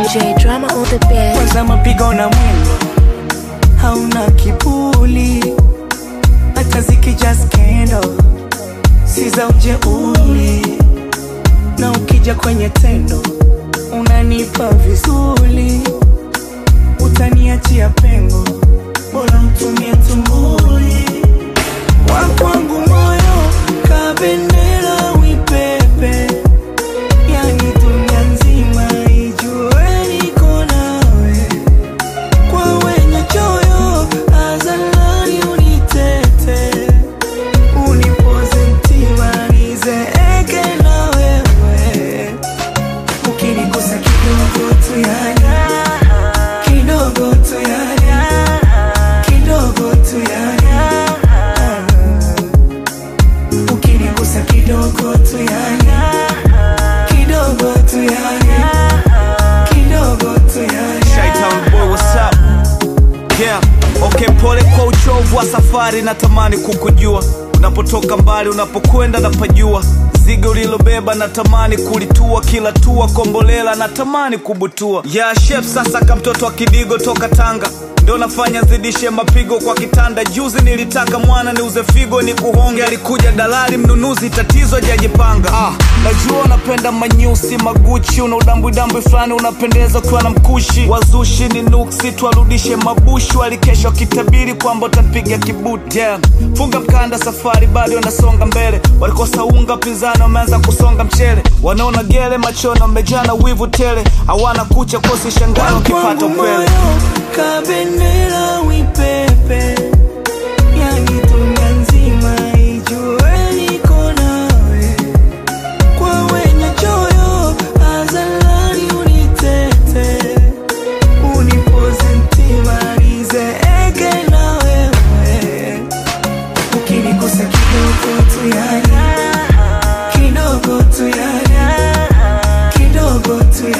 DJ drama on the bed. kwanza mapigo na mwendo hauna kibuli hata zikija skendo si za ujeuli na ukija kwenye tendo unanipa vizuri utaniachia pengo bora mtumie tumbuli wakwangu moyo kabendera wipepe yani dunia nzima ijue niko nawe kwa wenye choyo azalani unitete unipoze mtima nizeeke na wewe ukinigusa kidogo tu yani kidogo tu yani kidogo tu yani ukinigusa kidogo tu yani kidogo tu yani kidogo tu yani Chi-Town boy, what's up? Yeah, okay, pole kwa uchovu wa safari, natamani kukujua unapotoka mbali, unapokwenda napajua zigo ulilobeba natamani kulitua, kila tua kombolela natamani kubutua. Yeah, chef sasa ka mtoto wa kidigo toka Tanga ndo nafanya zidishe mapigo kwa kitanda. Juzi nilitaka mwana niuze figo ni kuhonge, alikuja dalali mnunuzi, tatizo hajajipanga. Ah, najua unapenda manyusi maguchi, una udambwidambwi fulani unapendeza ukiwa na mkushi. Wazushi ni nuksi, twarudishe mabushi, walikesha wakitabiri kwamba utanipiga kibuti. Yeah. Funga mkanda, safari bado nasonga mbele, walikosa unga, pinzani wameanza kusonga mchele, wanaona gele machoni, wamejana wivu tele, hawana kucha kosi shangao wakipata Kwangu upele. moyo kabendera wipepe yani dunia nzima ijue niko nawe kwa wenye choyo azalani unitete unipoze mtima nizeeke na wewe ukinigusa kidogo tu yani kidogo tu yani kidogo tu yani